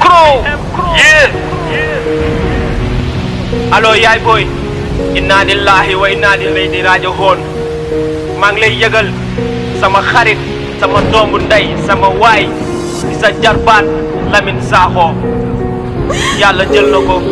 Crew yeah allo yaay booy inna lillahi wa inna ilayhi raji'un maa ngi lay yëgal sama xarit sama doomu ndey sama waay di sa jarbaat Lamine Sakho yàlla jël na ko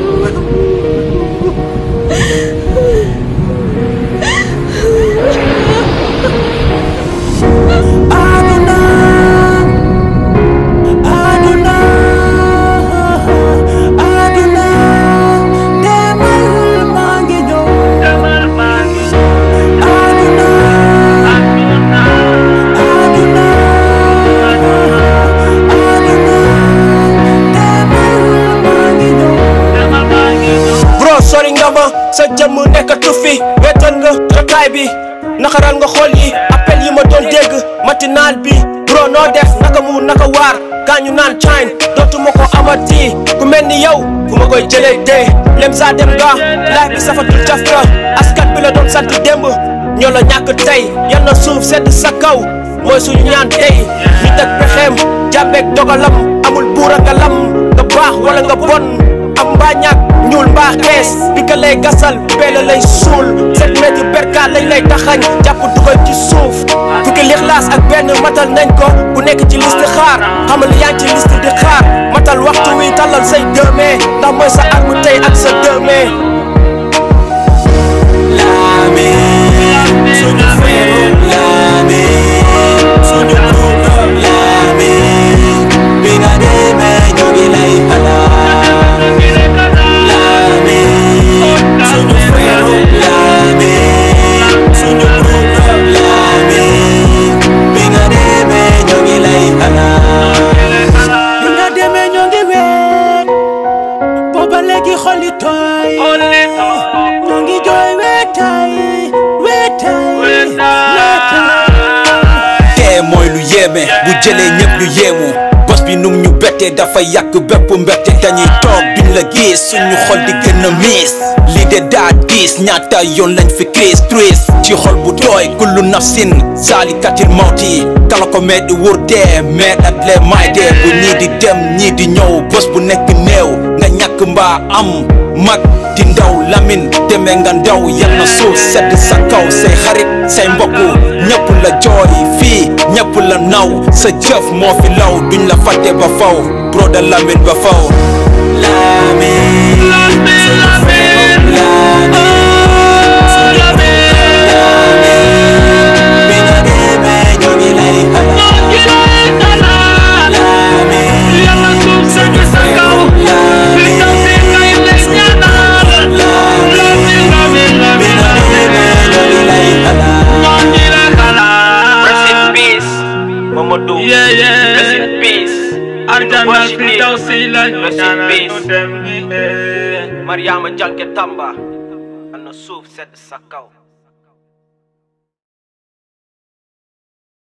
bro sori nga ma sa jëmm nekkatu fi wéetal nga jotaay bi naxaral nga xool yi appel yi ma doon dégg matinal bi bro noo def naka mu naka waar gaañu naan cayn dootuma ko amati ku mel ni yow fu ma koy jëlee dee lem saa dem nga laaj bi safatul caf ka askan bi la doon sant démb ñoo la ñàkk tey yal na suuf sedd sa kaw mooy suñu ñaan tey ñu teg pexeem jàmbeeg dogalam amul buur a nga lam nga baax wala nga bon am mbaa ñàkk ñuul mbaa xees bi ka lay gasal beela lay suul sept mètres berka lañ lay taxañ jàpp dugal ci suuf fukki lixlaas ak benn matal nañ ko ku nekk ci liste xaar xamal yaa ngi ci liste di xaar matal waxtu wi tallal say dëmee ndax mooy sa arme tey ak sa dëmee Lamine suñu frère Lamine suñu groupe Lamine bi nga demee ñu ngi lay xalaat Lamine suñu frère Lamine suñu groupe Lamine bi nga demee ñu ngi lay xalaat bi nga demee ñu ngi weet booba léegi xolli tooy ñu ngi jooy weetaay weetaay weetaay tee mooy lu yéeme bu jëlee ñëpp ñu yéemu bos bi num ñu bettee dafa yàq bépp mbette dañuy toog duñ la gis suñu xol di gën a miis lii de daa diis ñaata yoon lañ fi crise tris ci xol bu tooy kullu nafsin saalikatil mawti kala ko mee di wur dee mee at lee maay dee bu ñii di dem ñii di ñëw bos bu nekk néew nga ñàkk mbaa am mag di ndaw lamin demee nga ndaw yal na suuf sedd sa kaw say xarit say mbokk ñëpp la jooy fii ñëpp la naw sa jëf moo fi law duñ la fàtte ba faw bro da lamin ba faw Lamine suñu frère Lamine suñu groupe Lamine bi nga demee ñu ngi lay xalaat Lamine suñu frère Lamine suñu groupe Lamine bi nga demee ñu ngi lay xalaat rest in peace Mamadou Yeah, yeah. rest in peace Arjana Worship me. Fidawsi la rest in peace dem Mariama Janke Tamba am na suuf sedd sa kaw